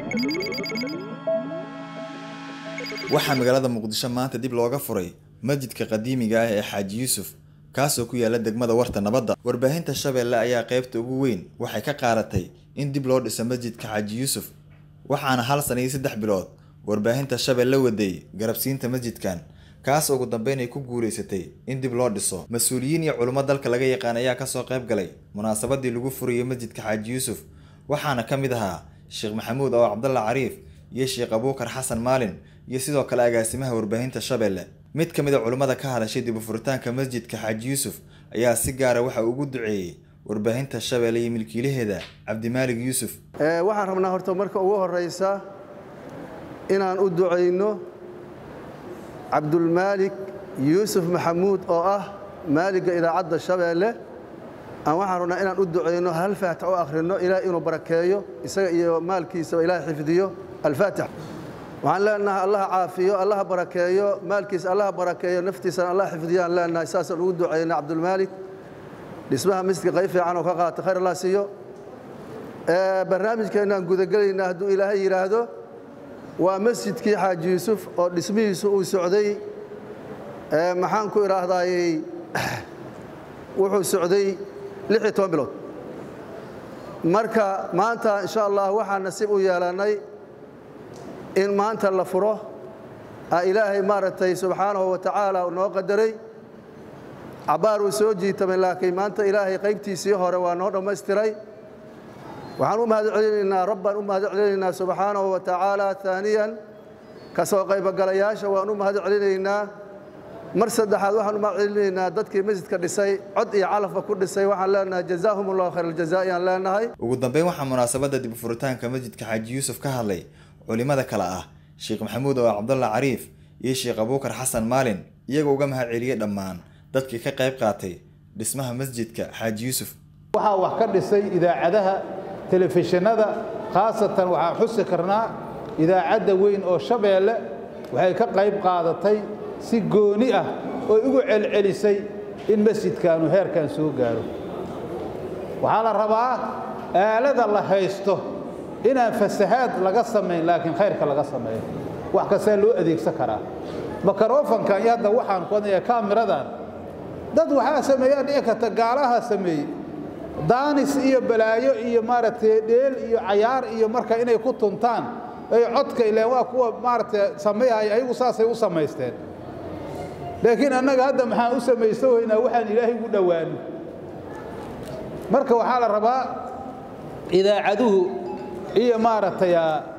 waxaa magaalada muqdisho maanta dib looga furay masjidka qadiimiga ah ee xaaji yuusuf kaasoo ku yaala degmada warta nabadda warbaahinta shabeelle ayaa qaybta ugu weyn waxay ka qaadatay in dib loo dhiso masjidka xaaji yuusuf waxaana hal sana iyo saddex bilood warbaahinta shabeelle waday garabsiinta masjidkan kaas ugu dambeyn ay ku guulaysatay in dib loo dhiso mas-uuliyiin iyo culummo dalka laga yaqaan ayaa kasoo qayb galay munaasabadii lagu furayo masjidka xaaji yuusuf waxaana ka mid ahaa sheekh maxamuud oo cabdalla cariif iyo sheekh abuukar xasan maalin iyo sidoo kale agaasimaha warbaahinta shabeelle mid ka mid a culimmada ka hadashay dib u furitaanka masjidka xaaji yuusuf ayaa si gaara waxa ugu duceeyey warbaahinta shabeelle iyo milkiilaheeda cabdimaalig yuusuf waxaan rabnaa horta marka ugu horeysa inaan u ducayno cabdulmaalik yuusuf maxamuud oo ah maaliga idaacadda shabeelle aan waxaan rabnaa inaan u ducayno hal faatix u akhrino ilaah inuu barakeeyo isaga iyo maalkiisaba ilaah xifdiyo alfaatix waxaan leenahay allaha caafiyo allaha barakeeyo maalkiisa allaha barakeeyo naftiisana allah xifdiyo aan leenahay saasaan ugu ducayna cabdulmaalik dhismaha masjidka qayb fiican oo ka qaata khayr allah siiyo barnaamijkeennaan gudagelaynaa hadduu ilaahay yidhaahdo waa masjidkii xaaji yuusuf oo dhismihiisu uu socday maxaan ku idhaahdayy wuxuu socday lix iyo toban bilood marka maanta insha allah waxaan nasiib u yeelannay in maanta la furo ilaahay maaragtay subxaanahu wa tacaala noo qadaray cabbaar uu soo jiitamay laakiin maanta ilaahay qaybtiisii hore waa noo dhammaystiray waxaan u mahad celinaynaa rabbaan u mahad celinaynaa subxaanahu wa tacaala aaniyan ka soo qaybogalayaasha waan u mahad celinaynaa mar saddexaad waxaan u mahad celinaynaa dadkii masjidka dhisay cod iyo calafba ku dhisay waxaan leenahay jazaahum allahu khayr aljazaa'i aan leenahay ugu dambeyn waxaa munaasabadda dib u furitaanka masjidka xaaji yuusuf ka hadlay culimada kale ah sheekh maxamuud oo cabdalla cariif iyo sheekh abuukar xasan maalin iyagoo uga mahad celiyey dhammaan dadkii ka qayb qaatay dhismaha masjidka xaaji yuusuf waxaa wax ka dhisay idaacadaha telefishinada khaasatan waxaan xusi karnaa idaacadda weyn oo shabeelle waxay ka qayb qaadatay si gooni ah oo ugu celcelisay in masjidkaanu heerkan soo gaaro waxaa la rabaa aalada la haysto inaan fasahaad laga samayn laakiin khayrka laga sameeyo wax kastaa loo adeegsan karaa makarofankan iyo hadda waxaan kuwadnaya kaamiradan dad waxaa sameeyaa dhici karta gaalaha sameeyey daanis iyo balaayo iyo maaragtay dheel iyo cayaar iyo marka inay ku tuntaan ay codka ileen waa kuwa maaragtay sameeyaya ayagu saasay u samaysteen laakiin annaga hadda maxaan u samaysto weynaa waxaan ilaahay ugu dhowaano marka waxaa la rabaa idaacaduhu iyo maaragtay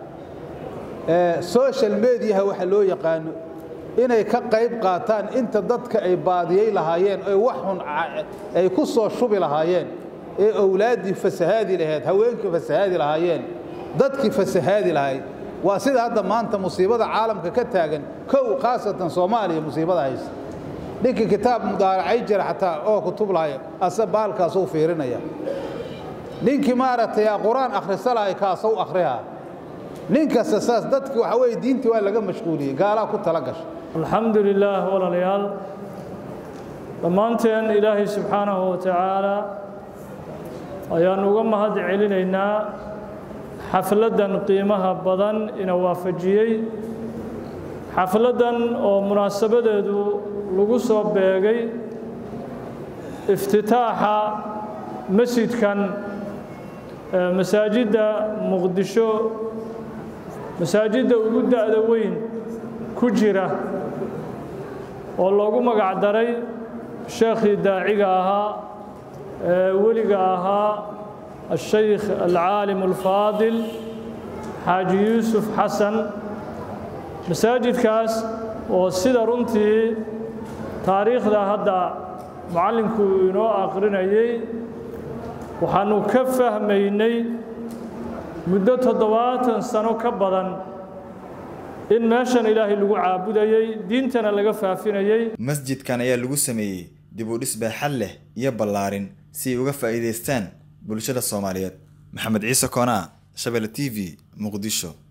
social mediaha waxa loo yaqaano inay ka qayb qaataan inta dadka ay baadiyey lahaayeen oy wax xun ay ku soo shubi lahaayeen ee owlaaddii fasahaadi lahayd haweenkii fasahaadi lahaayeen dadkii fasahaadi lahayd waa sida hadda maanta musiibada caalamka ka taagan kow khaasatan soomaaliya musiibada haysa ninkii kitaab mudaaracay jira xataa oo kutub lahay ase baalkaasuu fiirinaya ninkii maaragtay qur-aan akhrisa lahay kaasuu akhrihaa nin kasta saas dadki waxa weye diintii waa laga mashquuliyey gaalaa ku tala gasha alxamdu lilaah walaalayaal dhammaanteen ilaahay subxaanahu wa tacaala ayaan uga mahad celinaynaa xafladdan qiimaha badan ina waafajiyey xafladdan oo munaasabadeedu lagu soo beegay iftitaaxa masjidkan masaajidda muqdisho masaajidda ugu da'da weyn ku jira oo loogu magac daray sheekhii daaciga ahaa ee weliga ahaa الشيخ العالم الفاضل xaaji yuusuf xasan masaajidkaas oo sida runtii taariikhda hadda macallinku inoo aqrinayey waxaannu ka fahmaynay muddo toddobaatan sano ka badan in meeshan ilaahay lagu caabudayey diintana laga faafinayey masjidkan ayaa lagu sameeyey dib u dhis baaxad leh iyo ballaarin si ay uga faa'iidaystaan bulshada soomaaliyeed maxamed ciise koonaa shabelle t v muqdisho